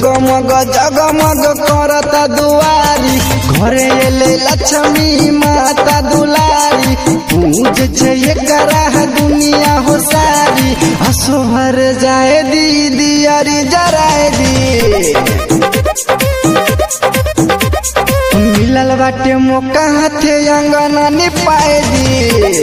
जगमग जगमग करता दुआरी घरे एले लक्ष्मी माता दुलारी पूज छे एकरा दुनिया हो सारी हसो भर जाए दीदी अरी जराए दी मिलल बाटे मौका हाथे अंगना निपाए दी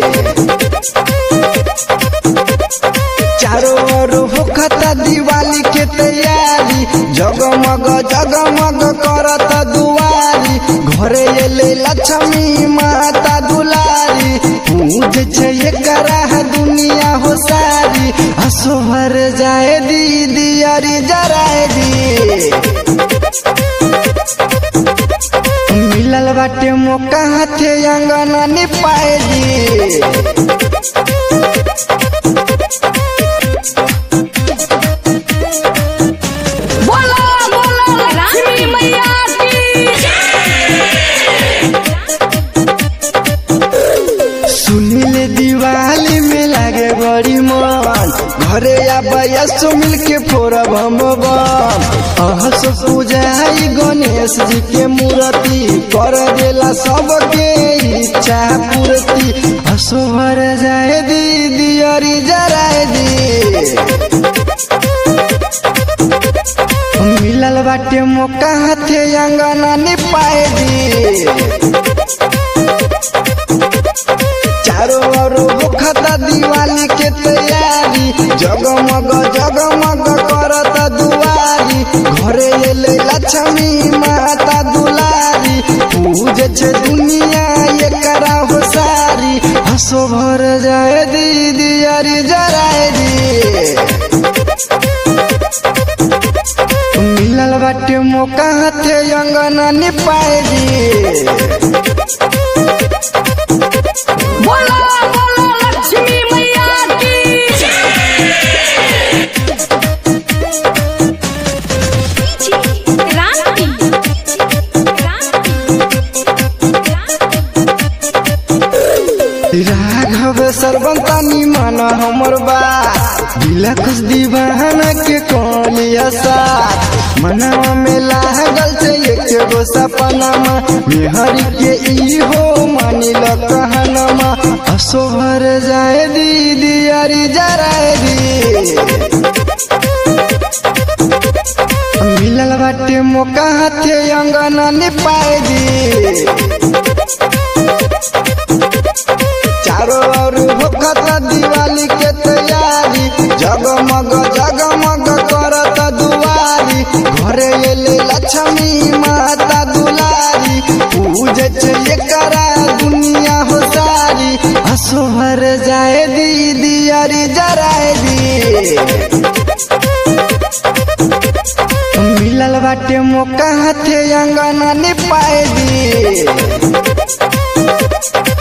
चारों ओर होखता दिवाली के तैयारी जगमग जगमग करता दुआरी घरे एले लक्ष्मी माता दुलारी पूज छे एकरा दुनिया हो सारी हसो भर जाए दीदी अरी जराए दी मिलल बाटे मौका हाथे अंगना निपाए दी बोलो बोलो लक्ष्मी मैया की सुनील दिवाली में लागे बड़ी मन घरे आबैया सो मिल के फोड़ब हम बम अहस पूजाई गणेश जी के मूर्ति कर देला सबके इच्छा पूर्ति हसो भर जाए दीदी अरी जराए दी मिलल बाटे मौका हाथे अंगना निपाए दी चारों ओर होखता दिवाली के तैयारी जगमग जगमग करता दुआरी घरे एले लक्ष्मी माता दुलारी पूज छे दुनिया एकरा हो सारी हसो भर जाए दीदी अरी जराए दी मिलल बाटे मौका हाथे अंगना निपाए दी बोलो बोलो लक्ष्मी मैया की क्रांति राघव सर्वंतानी मन हमर बात दिलखुश दीवाना के कोलिया साथ मनवा में लागल से एक गो सपनमा मेहर के ई हो मानिल कहनमा हसो भर जाए दीदी अरी जराए दी मिलल बाटे मौका हाथे अंगना निपाए दी चारों ओर होखता दिवाली के तैयारी जगमग जगमग करत दुआरी घरे एले लक्ष्मी माता दुलारी पूज छे एकरा दुनिया हो सारी हसो भर जाए दीदी अरी जराए दी मिलल बाटे मौका हाथे अंगना निपाए दी